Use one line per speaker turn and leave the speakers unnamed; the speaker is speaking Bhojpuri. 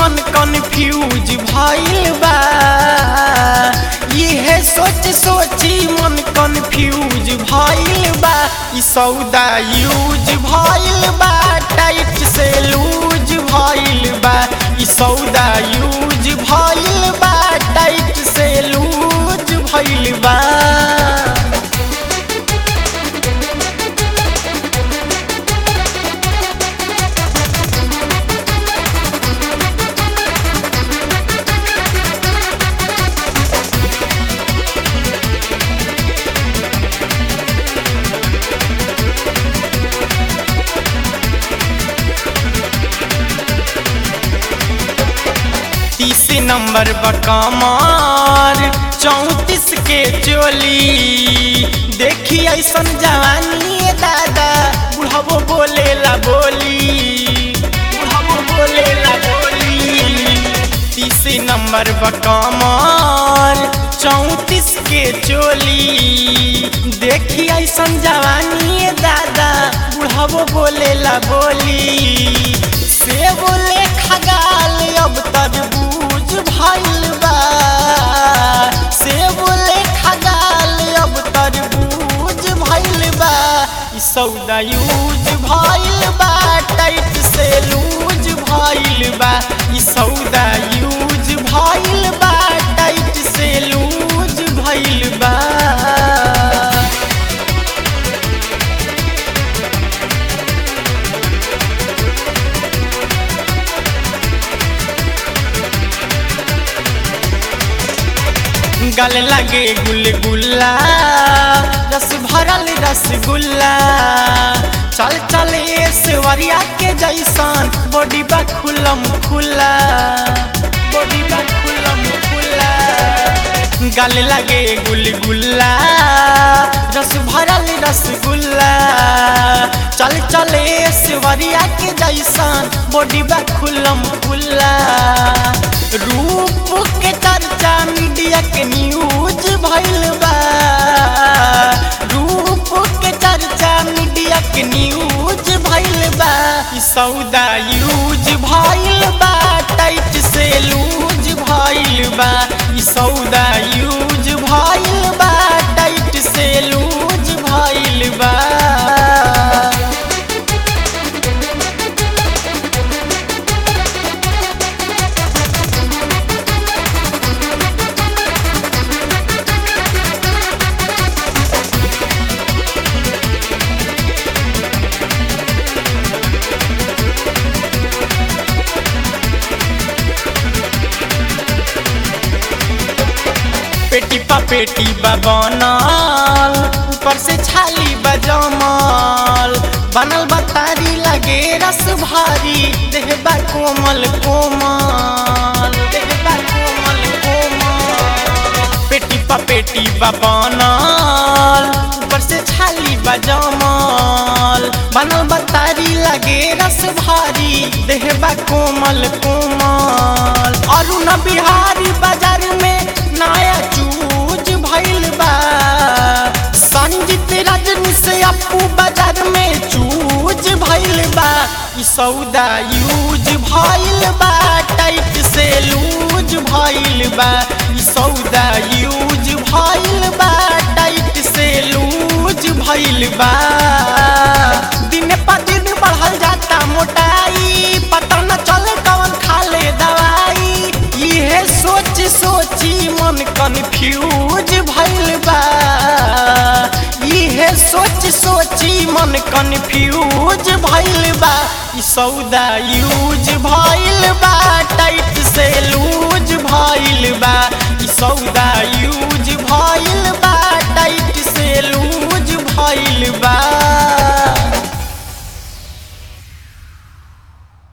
मन कन्फ्यूज भइल बा इहे सोच सोची मन कन्फ्यूज भइल बा ई सौदा यूज भइल बा टाइट से लूज भइल बा ई सौदा यूज भइल बा टाइट से लूज भइल बा तीस नंबर बकमार चौतीस के चोली देखी ऐसन जवानी ए दादा बुढ़ावो बोले ला बोली बुढ़ावो बोले ला बोली तीस नंबर बकमार चौतीस के चोली देखी ऐसन जवानी ए दादा बुढ़ावो बोले ला बोली से बोले खगाल अब तरबूज भइल बा से बोले खगाल अब तरबूज भइल बा ई सौदा यूज भइल बा टाइट से लूज भइल बा ई सौदा यूज भइल बा टाइट से लूज भइल बा गल लगे गुलगुल्ला रस भरल रसगुल्ला चल चल ऐश्वर्या के जैसन बॉडी बा खुलम खुला बॉडी बा खुलम खुला गल लगे गुलगुल्ला रस भरल रसगुल्ला चल चल ऐश्वर्या के जैसन बॉडी बा खुलम खुला रूप के चर्चा मीडिया के न्यूज भइल बा रूप के चर्चा मीडिया के न्यूज भइल बा ई सौदा यूज भइल बा टाइट से लूज भइल बा ई सौदा यूज भइल बा टाइट से लूज भइल बा पेटी पा पेटी बनल ऊपर से छाली बजमल बनल बतारी लगे रस भारी देह बा कोमल कोमल देह बा कोमल कोमल पेटी पा पेटी बनल ऊपर से छाली बजमल बनल बतारी लगे रस भारी देह बा कोमल कोमल अरुण बिहारी बाजार में नया चूज भइल बा संजीत रजनी से अपू बाजार में चूज भइल बा ई सौदा यूज भइल बा टाइट से लूज भइल बा ई सौदा यूज भइल बा टाइट से लूज भइल बा दिन पर दिन बढ़ल जाता मोटाई पता न चले कौन खा ले दवाई इहे सोच सोची मन कन्फ्यूज भइल बा इहे सोच सोची मन कन्फ्यूज भइल बा ई सौदा यूज भइल बा टाइट से लूज भइल बा ई सौदा